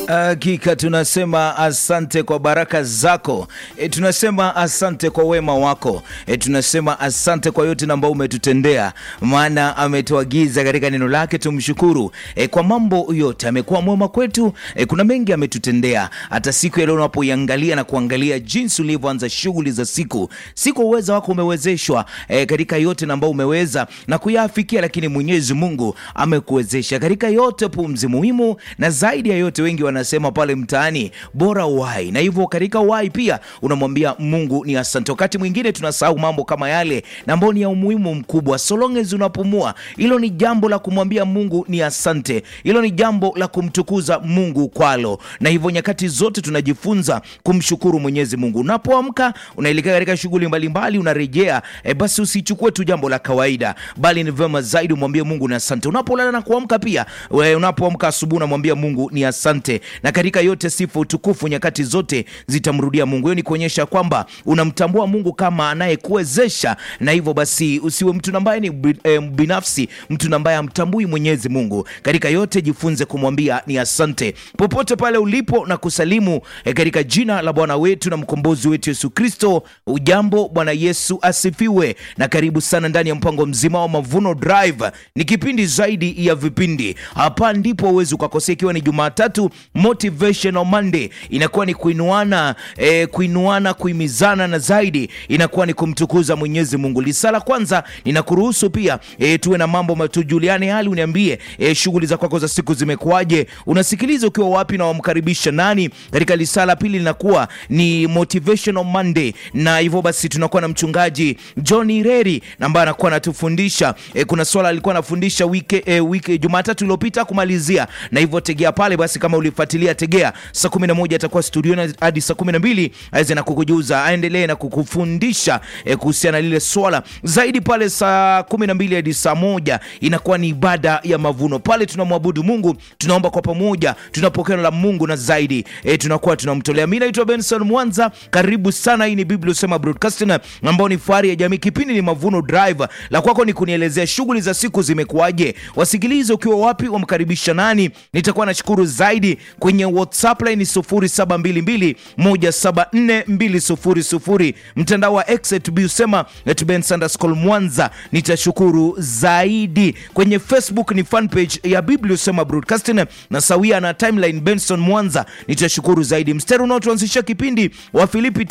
Hakika tunasema asante kwa baraka zako e, tunasema asante kwa wema wako e, tunasema asante kwa yote ambao umetutendea, maana ametuagiza katika neno lake tumshukuru e, kwa mambo yote. Amekuwa mwema kwetu e, kuna mengi ametutendea. Hata siku ya leo unapoiangalia na kuangalia jinsi ulivyoanza shughuli za siku, si kwa uweza wako umewezeshwa e, katika yote ambao umeweza na kuyafikia, lakini Mwenyezi Mungu amekuwezesha katika yote. Pumzi muhimu na zaidi ya yote, wengi wanasema pale mtaani bora uhai, na hivyo katika uhai pia unamwambia Mungu ni asante. Wakati mwingine tunasahau mambo kama yale na ambao ni ya umuhimu mkubwa. So long as unapumua, hilo ni jambo la kumwambia Mungu ni asante, hilo ni jambo la kumtukuza Mungu kwalo, na hivyo nyakati zote tunajifunza kumshukuru Mwenyezi Mungu. Unapoamka unaelekea katika shughuli mbalimbali, unarejea e, basi usichukue tu jambo la kawaida, bali ni vyema zaidi umwambie Mungu ni asante. Unapolala na kuamka pia, we, unapoamka asubuhi unamwambia Mungu ni asante, na katika yote sifa, utukufu nyakati zote zitamrudia Mungu. Hiyo ni kuonyesha kwamba unamtambua Mungu kama anayekuwezesha, na hivyo basi usiwe mtu ambaye ni bi- eh, binafsi, mtu ambaye hamtambui Mwenyezi Mungu. Katika yote jifunze kumwambia ni asante popote pale ulipo, na kusalimu eh, katika jina la Bwana wetu na mkombozi wetu Yesu Kristo. Ujambo, Bwana Yesu asifiwe, na karibu sana ndani ya mpango mzima wa Mavuno Drive. Ni kipindi zaidi ya vipindi, hapa ndipo uwezi ukakosea, ikiwa ni Jumatatu Motivational Monday, inakuwa ni kuinuana eh, kuinuana, kuimizana na zaidi inakuwa ni kumtukuza Mwenyezi Mungu. Lisala kwanza ninakuruhusu pia eh, tuwe na mambo matujuliane hali, uniambie eh, shughuli za kwako za siku zimekuwaje? Unasikiliza ukiwa wapi na wamkaribisha nani? Katika lisala pili linakuwa ni Motivational Monday, na hivyo basi tunakuwa na mchungaji John Ireri ambaye anakuwa anatufundisha eh, kuna swala alikuwa anafundisha wiki, eh, wiki Jumatatu iliyopita kumalizia, na hivyo tegea pale basi, kama ulifuatilia tegea, saa 11 atakuwa studioni hadi saa 12 aweze na kukujuza, aendelee na kukufundisha eh, kuhusiana na lile swala zaidi. Pale saa 12 hadi saa moja inakuwa ni ibada ya mavuno. Pale tunamwabudu Mungu, tunaomba kwa pamoja, tunapokea la Mungu na zaidi eh, tunakuwa tunamtolea. Mimi naitwa Benson Mwanza, karibu sana. Hii ni Biblia Usema Broadcasting ambao ni fahari ya jamii. Kipindi ni Mavuno Drive, la kwako ni kunielezea shughuli za siku zimekuwaje. Wasikilize ukiwa wapi, wamkaribisha nani. Nitakuwa nashukuru zaidi kwenye WhatsApp line 0722174200 mtandao wa X usema Mwanza, nitashukuru zaidi. Kwenye Facebook ni fan page ya Biblia Usema Broadcasting na sawia na timeline Benson Mwanza, nitashukuru zaidi. Mstari unaotuanzisha kipindi wa Filipi